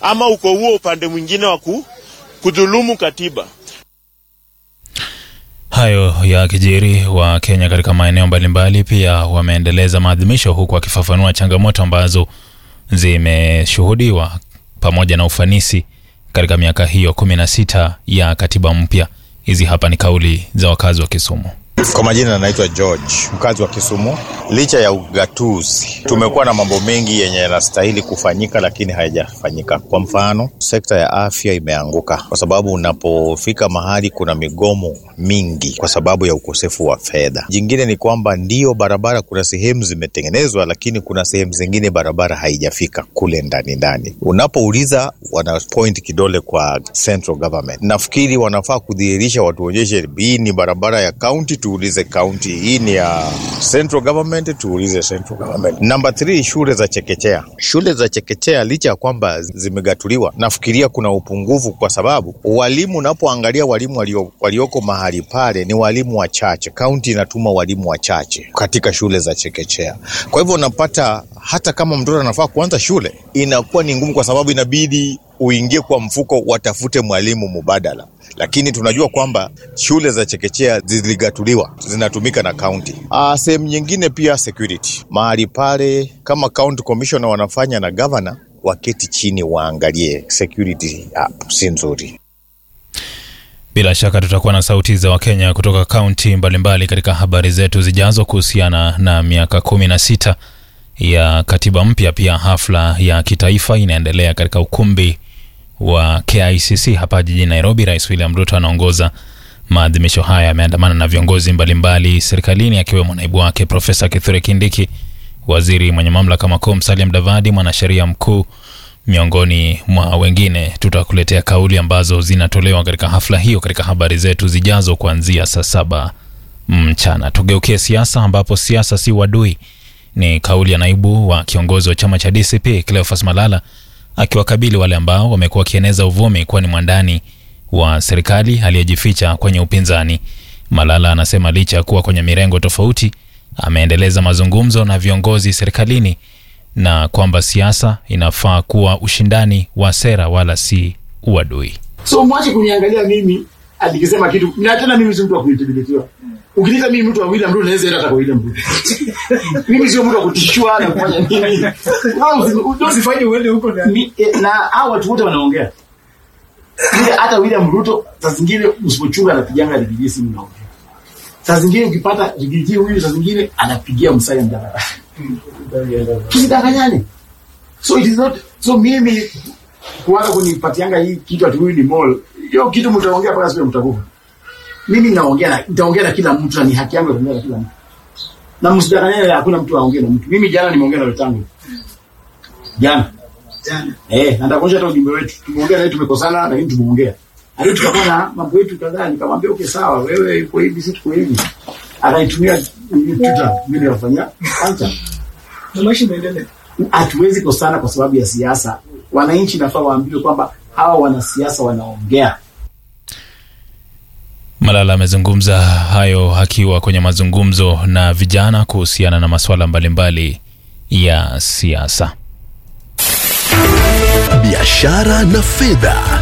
ama uko huo upande mwingine wa kudhulumu katiba. Hayo ya kijiri wa Kenya katika maeneo mbalimbali pia wameendeleza maadhimisho huku wakifafanua changamoto ambazo zimeshuhudiwa pamoja na ufanisi katika miaka hiyo kumi na sita ya katiba mpya. Hizi hapa ni kauli za wakazi wa Kisumu. Kwa majina anaitwa George, mkazi wa Kisumu. Licha ya ugatuzi, tumekuwa na mambo mengi yenye yanastahili kufanyika, lakini hayajafanyika. Kwa mfano, sekta ya afya imeanguka kwa sababu unapofika mahali kuna migomo mingi kwa sababu ya ukosefu wa fedha. Jingine ni kwamba ndio barabara, kuna sehemu zimetengenezwa, lakini kuna sehemu zingine barabara haijafika kule ndani ndani. Unapouliza wana point kidole kwa central government. Nafikiri wanafaa kudhihirisha, watuonyeshe hii ni barabara ya county tuulize county, hii ni ya central government, tuulize central government. Number 3, shule za chekechea. Shule za chekechea licha ya kwamba zimegatuliwa, nafikiria kuna upungufu, kwa sababu walimu, unapoangalia walimu walio, walioko mahali pale ni walimu wachache. County inatuma walimu wachache katika shule za chekechea. Kwa hivyo unapata hata kama mtoto anafaa kuanza shule inakuwa ni ngumu, kwa sababu inabidi uingie kwa mfuko watafute mwalimu mubadala, lakini tunajua kwamba shule za chekechea ziligatuliwa zinatumika na kaunti. Sehemu nyingine pia security mahali pale, kama county commissioner wanafanya na governor, waketi chini waangalie security hapo si nzuri. Bila shaka tutakuwa na sauti za Wakenya kutoka kaunti mbalimbali katika habari zetu zijazo kuhusiana na miaka kumi na sita ya katiba mpya. Pia hafla ya kitaifa inaendelea katika ukumbi wa KICC hapa jijini Nairobi. Rais William Ruto anaongoza maadhimisho haya, ameandamana na viongozi mbalimbali serikalini akiwemo naibu wake Profesa Kithure Kindiki, waziri mwenye mamlaka makuu Musalia Mudavadi, mwanasheria mkuu, miongoni mwa wengine. Tutakuletea kauli ambazo zinatolewa katika hafla hiyo katika habari zetu zijazo kuanzia saa saba mchana. Tugeukie siasa, ambapo siasa si wadui ni kauli ya naibu wa kiongozi wa chama cha DCP Cleophas Malala akiwakabili wale ambao wamekuwa wakieneza uvumi kuwa ni mwandani wa serikali aliyejificha kwenye upinzani. Malala anasema licha ya kuwa kwenye mirengo tofauti, ameendeleza mazungumzo na viongozi serikalini na kwamba siasa inafaa kuwa ushindani wa sera wala si uadui. So mwache kuniangalia mimi alikisema kitu na tena mimi si mtu wa kuintimidiwa. Ukiniita mimi mtu wa William Ruto naweza enda hata kwa William Ruto. mimi sio mtu wa kutishwa na kufanya nini. Usifanye uende huko na na hao watu wote wanaongea. Ile hata William Ruto saa zingine usipochunga anapiganga ligiji simu naongea. Saa zingine ukipata ligiji huyu saa zingine anapigia Musalia Mudavadi. Tusidanganyane. So it is not so mimi kuanza kunipatianga hii kitu ati huyu ni mall. Hiyo kitu mtaongea mpaka siku mtakufa. Mimi naongea na nitaongea na kila mtu na ni haki yangu ya kuongea na kila mtu. Na msidanganyane hakuna mtu aongee na mtu. Mimi jana nimeongea na wetangu. Jana. Jana. Eh, nataka kuonyesha hata ujumbe wetu. Tumeongea na tumekosana lakini tumeongea. Hadi tukakuwa na mambo yetu kadhaa nikamwambia okay sawa wewe uko hivi sisi tuko hivi. Akaitumia Twitter mimi nafanya kwanza. Na maisha inaendelea. Hatuwezi kosana kwa sababu ya siasa. Wananchi nafaa waambiwe kwamba hawa wanasiasa wanaongea. Malala amezungumza hayo akiwa kwenye mazungumzo na vijana kuhusiana na masuala mbalimbali ya siasa. Biashara na fedha.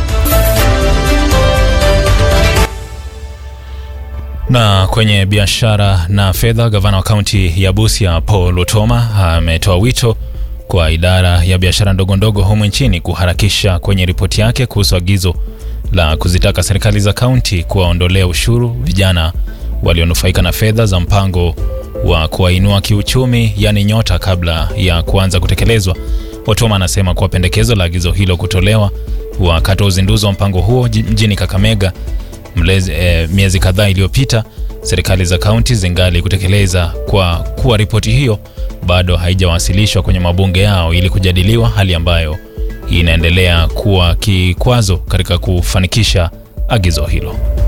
Na kwenye biashara na fedha, gavana wa kaunti ya Busia Paul Lutoma ametoa wito kwa idara ya biashara ndogo ndogo humu nchini kuharakisha kwenye ripoti yake kuhusu agizo la kuzitaka serikali za kaunti kuwaondolea ushuru vijana walionufaika na fedha za mpango wa kuwainua kiuchumi, yani Nyota, kabla ya kuanza kutekelezwa. Otoma anasema kuwa pendekezo la agizo hilo kutolewa wakati wa uzinduzi wa mpango huo mjini Kakamega mlezi, e, miezi kadhaa iliyopita, serikali za kaunti zingali kutekeleza kwa kuwa ripoti hiyo bado haijawasilishwa kwenye mabunge yao ili kujadiliwa, hali ambayo inaendelea kuwa kikwazo katika kufanikisha agizo hilo.